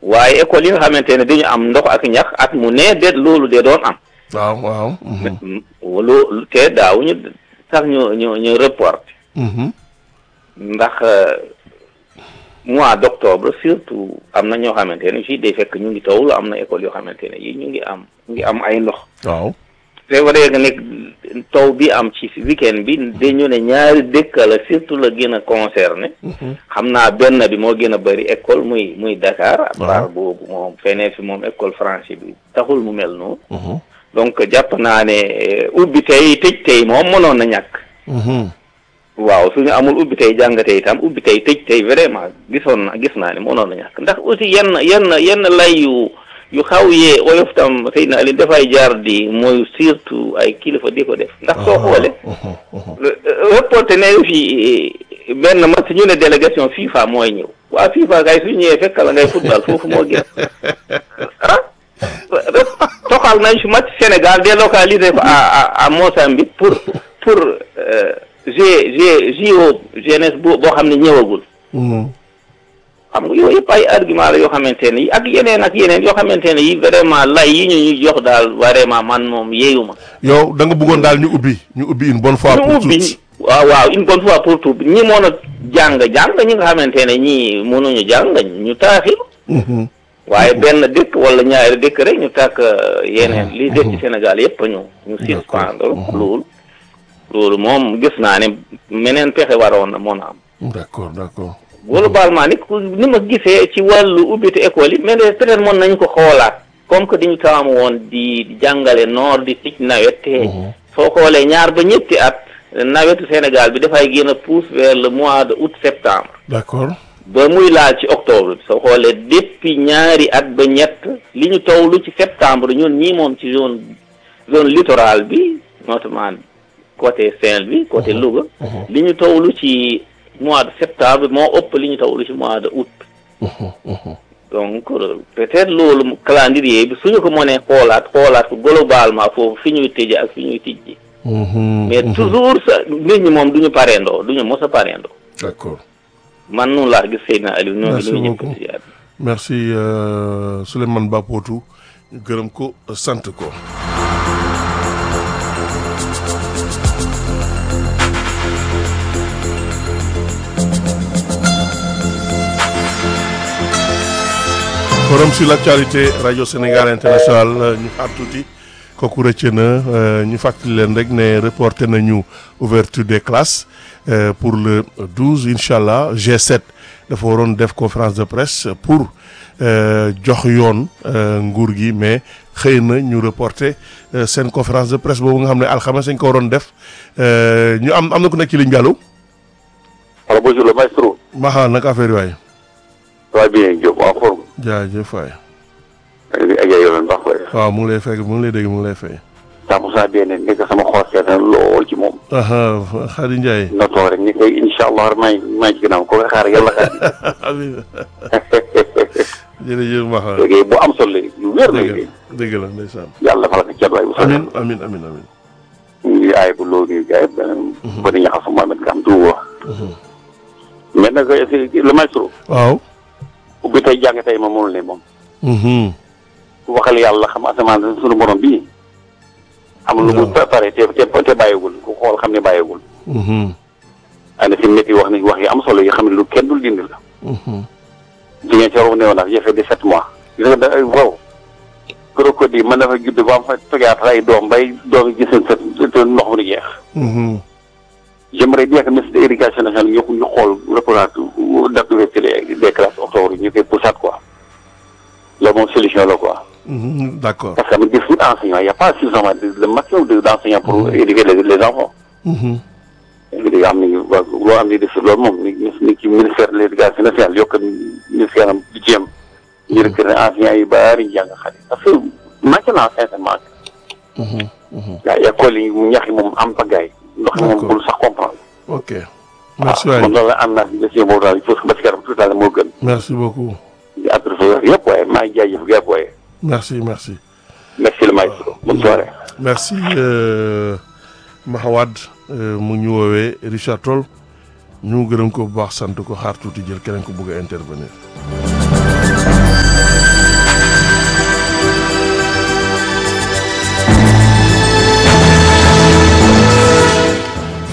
waaye école yi nga xamante ne dañu am ndox ak ñax at mu ne de loolu de doon am waaw waaw. mhm, loolu te daawuñu sax ñu ñu ñu report mhm, ndax euh, mois d' octobre surtout am na ñoo xamante ne fii day fekk ñu ngi tawul am na école yoo xamante ne yi ñu ngi am ñu ngi am ay ndox waaw. c'est vrai que nekk taw bi am ci weekend bi dañu ne ñaari dëkk la surtout la gën a concerné mhm, xam naa benn bi moo gën a bëri école muy muy Dakar à Waaw. part boobu moom feneen fi moom école français bi taxul mu mel noonu mhm, donc jàpp naa ne eh, ubbi tey tëj tey moom mënoon na ñàkk mhm, waaw suñu amul ubbi tey jàng tey itam ubbi tey tëj tey vraiment gisoon na gis naa ne mënoon na ñàkk ndax aussi yenn yenn yenn lay yu yu xaw yee oyof tam xëy na Alioune dafay jaar di mooy surtout ay kilifa di ko def ndax soo xoolee mhm, mhm. reporté ne fi benn match ñu ne délégation FIFA mooy ñëw waa FIFA kay su ñëwee fekk la ngay football foofu moo gën ah toxal nañ fi match Sénégal délocalisé ko à à à Mozambique pour pour G G JO jeunesse boo boo xam ne ñëwagul Mhm, xam nga yooyu yëpp ay argument la yoo xamante ne yi ak yeneen ak yeneen yoo xamante ne yi vraiment lay yi ñu ñu jox daal vraiment man moom yeeyuma yow da nga bëggoon daal ñu ubbi ñu ubbi une bonne fois ñu pour ubbi toutes. waaw waaw une bonne fois pour tout ñi mën a jàng jàng ñi nga xamante ne ñii mënuñu jàng ñu taaxil Mhm, waaye benn dëkk wala ñaari dëkk rek ñu tàkk yeneen li des ci Sénégal yëpp ñu ñu suspendre loolu loolu moom gis naa ne meneen pexe waroon na mën a am d'accord d'accord. globalement ni ku ni ma gisee ci wàllu ubbite école yi mais peut-être mën nañ ko xoolaat comme que dañu taamu woon di di jàngale noor di tij nawet te soo xoolee ñaar ba ñetti at nawetu Sénégal bi dafay gën a pousse vers le mois de août septembre d'accord. ba muy laal ci octobre bi soo xoolee depuis ñaari at ba ñett li ñu tawlu ci septembre ñun ñii moom ci zone zone littorale bi notamment côté Saint-Louis côté Louga li ñu tawlu ci mois de septembre moo ëpp li ñu tawlu ci mois de août Mhm, mhm. donc euh, peut-être loolu calendrier bi suñu ko mënee xoolaat xoolaat ko globalement foofu fi ñuy tëjee ak fi ñuy tijji Mhm, mais mhm. toujours sa nit ñi moom du ñu pareendoo du ñu mos a pareendoo d'accord. man noonu laa gis Seydina Aliou ñoo ngi Merci nuyu ñëpp beaucoup. di ziar. merci euh, Souleymane Bapotou ñu gërëm ko sant ko. forum sur l'actualité radio Sénégal international ñu xaar tuuti kooku rëcc na euh, ñu fàttali leen rek ne reporté nañu ouverture des classes euh, pour le 12 incha allah G7 dafa waroon def conférence de presse pour euh, jox yoon euh, nguur gi mais xëy na ñu reporté euh, seen conférence de presse boobu nga xam ne alxames dañ ko waroon def euh, ñu am am na ku nekk ci ligne bi allo Alors bonjour le maestro. Maxa naka affaire yi waay Ça va bien Diop en forme. jaajëf waay ak ak ay yoon baax waay. waaw mu ngi lay fekk mu ngi lay dégg mu ngi lay fay. cent pour cent bien nekk sama xool seet na lool ci moom. aha Khady Ndiaye. na toog rek ni koy incha allah maa ngi maa ngi ci ginnaaw ko nga xaar yàlla xaar. amiin jërëjëf Maxa liggéey bu am solo la yu wér la dëgg liggéey. la dëgg la ndeysaan. yàlla fa la ko cat waay bu soobee. amiin amiin amiin amiin. ñu ngi aay bu loolu nii gars yi beneen. ba di ñaxal sama Mohamed Kam tuuba. mais nag le maestro. waaw. ubbi tey jàng tey ma mënul ne moom. Mhm. ku waxal yàlla xam asamaan suñu borom bii. amul lu mu préparé te te te bàyyiwul ku xool xam ne bàyyiwul. Mhm. ana si métti wax ni wax yi am solo yi xam ne lu kenn dul dindi la. Mhm. jigéen ci waroon newoon naa j'ai fait de sept mois. gis nga da wow. crocodile mën na fa judd ba am fa togaat ay doom bay doom yi gis seen set te ndox mu di jeex. Mhm. j'aimerais bien que ministre de l'éducation nationale ñu ñu xool reprendre date d'ouverture des classes octobre ñu koy poussaat quoi. loolu moom solution la quoi. Mhm. d'accord. parce que am na des enseignants il y a pas suffisamment de le maximum de d'enseignants pour éduquer les les enfants. Mhm. léegi am nañu waa loo am ni def loolu moom ni ni ci ministère de l'éducation nationale yokk ministère am di jéem ñu recruter enseignants yu bari ñu jàng xale parce que manqué naa sincèrement Mhm. Mhm. gaa école yi ñax yi moom am pagaay ndox yi moom D'accord. bul sax comprendre ok. merci waaw waay moom loolu la am naa si question boobu daal il faut que ba si kanam tout à l'heure moo gën merci beaucoup. di adressé yëpp waaye maa ngi jaajëf yëpp waaye merci merci. merci le maestro bonne soirée merci euh, Mahawad euh, mu ñu woowee Richard Toll ñu gërëm ko bu baax sant ko xaar tuuti jël keneen ko bëgg a intervenir.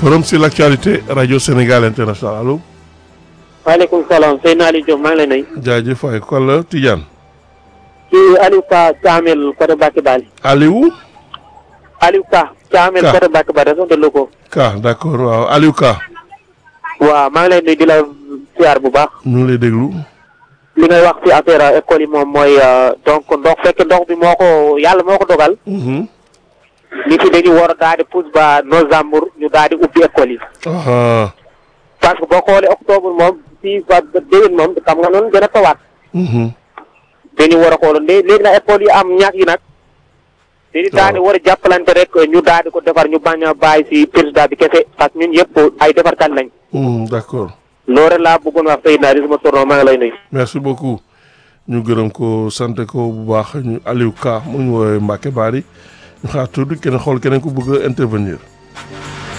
forum sur l'actualité rajo Sénégal international allo. waaleykum salaam Seydina Aliou Diop maa ngi lay nuyu. jaajëf waay kon la Tidiane. kii Aliou Ka Thiamel côté Bakke Bali. Aliou. Aliou Ka. Thiamel Ka. côté Bakke Bali région de Louga. Ka d'accord waaw Aliou Ka. waaw maa ngi lay nuyu di la siyaar bu baax. ñu ngi lay déglu. li ngay wax ci affaire école yi moom mooy euh, donc ndox fekk ndox bi moo ko yàlla moo ko dogal. Mhm. nit yi dañu war a daal di pousse ba novembre ñu daal di ubbi école yi. ah. parce que boo xoolee octobre moom fii ba ba déwén moom xam nga noonu dina tawaat. Mhm. dañu war a xool lé- léegi nag école yi am ñax yi nag. dañu daal di war a jàppalante rek ñu daal di ko defar ñu bañ a bàyyi si président bi kese parce que ñun yëpp ay defarkat lañ. Mhm, d'accord. loolu rek laa bëggoon wax Seydina di sama tournoi maa ngi lay nuyu. merci beaucoup ñu gërëm ko sant ko bu baax ñu Aliou Ka mu ñu woowee Mbacke Bari ñu xaar tuuti keneen xool keneen ku bëgg a intervenir.